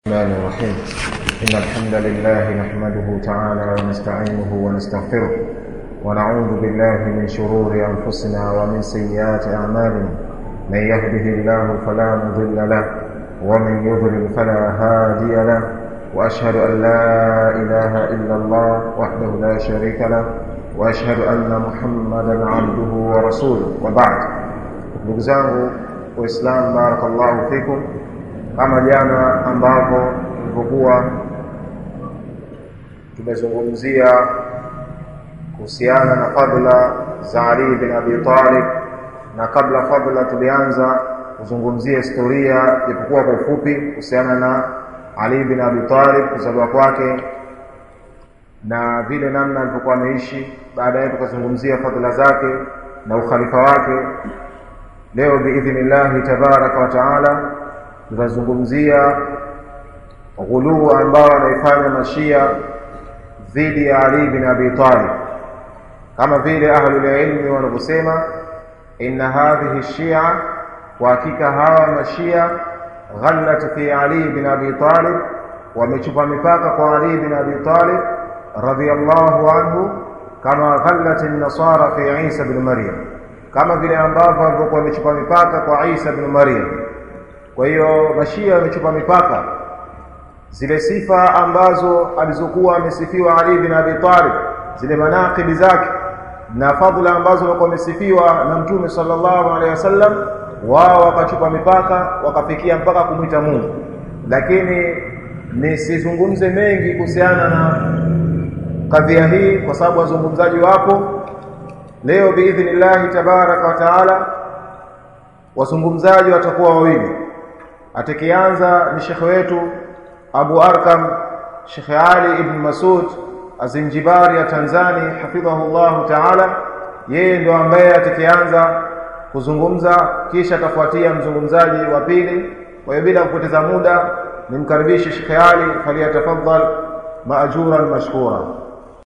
الرحمن الرحيم إن الحمد لله نحمده تعالى ونستعينه ونستغفره ونعوذ بالله من شرور أنفسنا ومن سيئات أعمالنا من يهده الله فلا مضل له ومن يضلل فلا هادي له وأشهد أن لا إله إلا الله وحده لا شريك له وأشهد أن محمدا عبده ورسوله وبعد ndugu zangu waislamu barakallahu fikum kama jana ambavyo tulivyokuwa tumezungumzia kuhusiana na fadla za Ali bin Abi Talib na kabla fadla tulianza kuzungumzia historia japokuwa kwa ufupi kuhusiana na Ali bin Abi Talib kuzaliwa kwake na vile namna alivyokuwa ameishi baadaye tukazungumzia fadhila zake na ukhalifa wake leo biidhnillahi tabaraka wa taala tutazungumzia ghuluu ambao wanaifanya mashia dhidi ya Ali bin Abi Talib kama vile ahlulilmi wanavyosema inna hadhihi shia kwa hakika hawa mashia ghallat fi Ali bin Abi Talib wamechupa mipaka kwa Ali bin Abi Talib radhiyallahu anhu kama ghallat an-nasara fi Isa bin Maryam kama vile ambavyo walivyokuwa wamechupa mipaka kwa Isa bin Maryam kwa hiyo mashia wamechupa mipaka zile sifa ambazo alizokuwa amesifiwa Ali bin Abi Talib zile manaqibi zake na fadhila ambazo walikuwa wamesifiwa na Mtume sallallahu alaihi wasallam wao wakachupa mipaka wakafikia mpaka kumwita Mungu lakini nisizungumze mengi kuhusiana na kadhia hii kwa sababu wazungumzaji wapo leo biidhnillahi tabaraka wa taala wazungumzaji watakuwa wawili atakianza ni shekhe wetu Abu Arkam Sheikh Ali ibn Masud Azinjibari ya Tanzania hafidhahu Allah taala yeye ndo ambaye atakianza kuzungumza kisha atafuatia mzungumzaji wa pili kwa hiyo bila kupoteza muda nimkaribishe Sheikh Ali faliyatafadhal maajuran mashkura